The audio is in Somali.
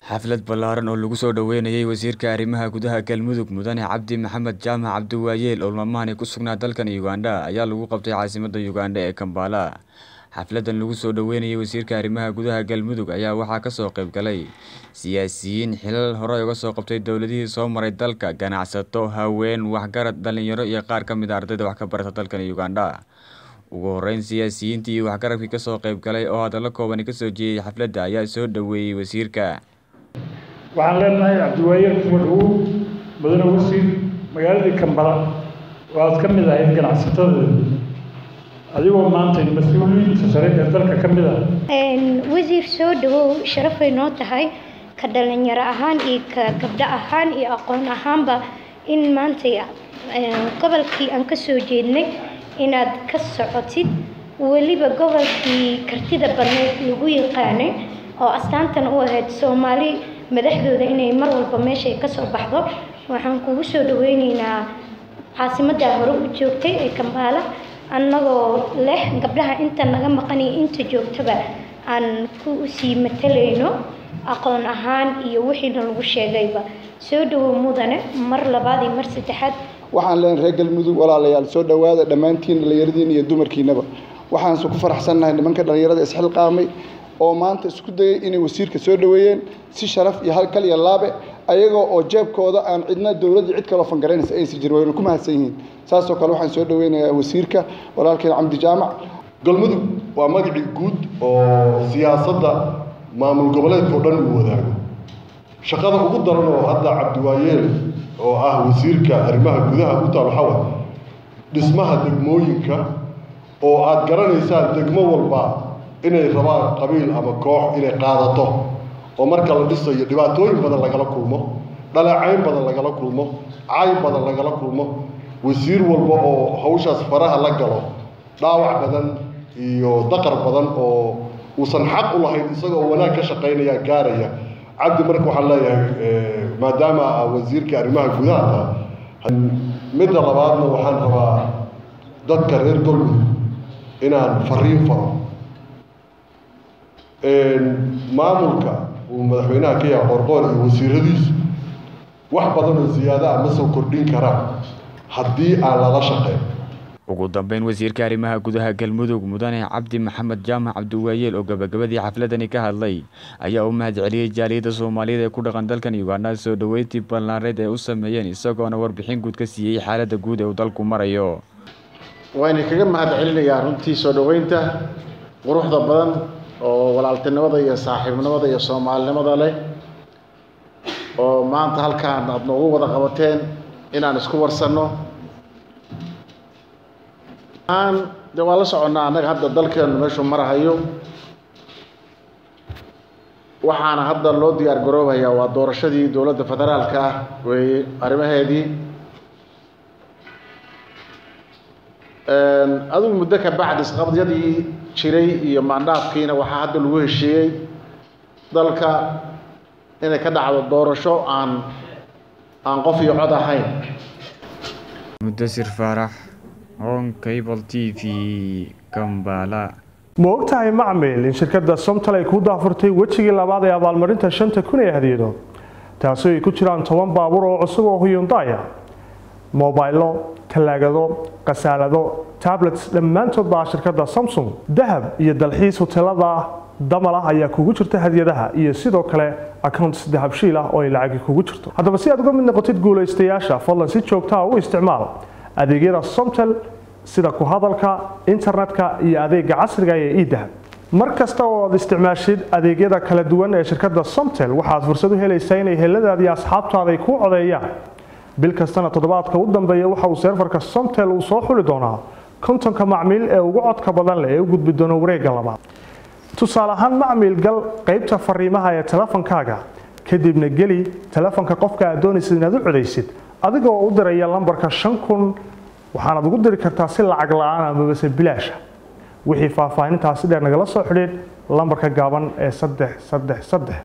xaflad ballaaran oo lagu soo dhoweynayay wasiirka arrimaha gudaha galmudug mudane cabdi maxamed jaamac cabdiwaayeel oo maalmahani ku sugnaa dalkan ugandha ayaa lagu qabtay caasimadda ugandha ee kambala xafladan lagu soo dhoweynayay wasiirka arrimaha gudaha galmudug ayaa waxaa kasoo qayb galay siyaasiyiin xilal horey uga soo qabtay dowladihii soo maray dalka ganacsato haween waxgarad dhalinyaro iyo qaar ka mid a ardayda wax ka barata dalkan ugandha ugu horeyn siyaasiyiintii iyo waxgarabkii kasoo qayb galay oo hadallo koobani kasoo jeeyay xafladda ayaa soo dhoweeyey wasiirka waxaan leenahay cabdiwaayeel kuma dhowow mudane wasiir magaaladii kambala waad ka mid ahayd ganacsatada adigoo maanta mas-uuliyiinta sare ee dalka ka mid ah wasiir soo dhawow sharafay noo tahay ka dhalinyaro ahaan iyo ka gabdho ahaan iyo aqoon ahaanba in maanta gobolkii aan ka soo jeednay inaad ka socotid weliba gobolkii kartida badneed lagu yaqaanay oo astaantan u ahayd soomaali madaxdooda inay mar walba meeshay ka soo baxdo waxaan kugu soo dhaweyneynaa caasimaddaa hore u joogtay ee kambaala annagoo leh gabdhaha inta naga maqaniyo inta joogtaba aan ku sii matalayno aqoon ahaan iyo wixiina lagu sheegayba soo dhawow mudane mar labaad iyo mar saddexaad waxaan leenahay reer galmudug walaalayaal soo dhowaada dhammaantiin dhallinyaradiina iyo dumarkiinaba waxaanse ku faraxsannahay nimanka dhallinyarada isxilqaamay oo maanta isku dayay inay wasiirka soo dhoweeyeen si sharaf iyo halkal iyo laabe ayagoo oo jeebkooda aan cidna dowladda cid kaloo fangaraynaysa aysan jirin wayna ku mahadsan yihiin saasoo kale waxaan soo dhoweynayaa wasiirka walaalkeen cabdi jaamac galmudug waa magacii guud oo siyaasadda maamul goboleedka o dhan uu wadaago shaqada ugu daran oo hadda cabdiwaayeel oo ah wasiirka arrimaha gudaha u taal waxaa waay dhismaha degmooyinka oo aada garanaysaan degmo walba inay rabaan qabiil ama koox inay qaadato oo marka la dhisayo dhibaatooyin badan lagala kulmo dhaleecayn badan lagala kulmo cay badan lagala kulmo wasiir walba oo hawshaas faraha la galo dhaawac badan iyo daqar badan oo uusan xaq u lahayn isagoo wanaag ka shaqaynaya gaaraya cabdi marka waxaan leeyahay maadaama wasiirka arrimaha gudaha midda labaadna waxaan rabaa dadka reer galmudug inaan fariin faro maamulka uu madaxweynaha ka yahay qorqoor iyo wasiiradiisu wax badan oo ziyaada ah ma soo kordhin karaan haddii aan lala shaqeyn ugu dambeyn wasiirka arrimaha gudaha galmudug mudane cabdi maxamed jaamac cabdiwaayeel oo gabagabadii xafladani ka hadlay ayaa u mahad celiyey jaaliyadda soomaaliyeed ee ku dhaqan dalkan ugandha soo dhoweyntii ballaareed ee u sameeyeen isagoona warbixin guud ka siiyey xaaladda guud ee uu dalku marayo wayna kaga mahad celinayaa runtii soo dhoweynta quruxda badan oo walaaltinimada iyo saaxiibnimada iyo soomaalinimada leh oo maanta halkaan aada noogu wada qabateen inaan isku warsanno aan de waa la soconnaa annaga hadda dalkeenu meeshuu marahayo waxaana hadda loo diyaar garoobayaa waa doorashadii dowladda federaalka ah weeye arrimaheedii adigu muddo ka bacdi isqabdyadii jiray iyo maandhaafkiina waxaa hadda lagu heshiiyey dalka inay ka dhacdo doorasho aan aan qof iyo cod ahayn mudasir faarax hon cable t v kambala ma ogtahay macmil in shirkadda somtal ay kuu daafurtay wejigii labaad ee abaalmarinta shanta kun ee hadiyado taasoo ay ku jiraan toban baabuur oo cusub oo huyundaya mobaylo talaagado khasaalado tablets dhammaantood baa shirkadda samsung dahab iyo dalxiis hoteelada damal ah ayaa kugu jirta hadiyadaha iyo sidoo kale accounts dahabshiil ah oo ay lacagi kugu jirto haddaba si aad uga mid noqotid guulaystayaasha fadlan si joogtaa u isticmaal adeegyada somtel sida ku hadalka internetka iyo adeega casriga ee idahab mar kasta oo aad isticmaashid adeegyada kala duwan ee shirkadda somtel waxaad fursad u helaysaa inay heladaada iyo asxaabtaada ay kuu codeeyaan bil kastana toddobaadka u dambeeya waxa uu seerfarka somtel uu soo xuli doonaa kontonka macmiil ee ugu codka badan leh ee u gudbi doona wareegga labaad tusaale ahaan macmiil gal qaybta fariimaha ee telefonkaaga kadibna geli telefonka qofka aad doonaysid inaad u codaysid adigoo u diraya lambarka shan kun waxaanaad ugu diri kartaa si lacag la-aan amabase bilaasha wixii faahfaahintaasi dheer nagala soo xidhiid lambarka gaaban ee saddex saddex saddex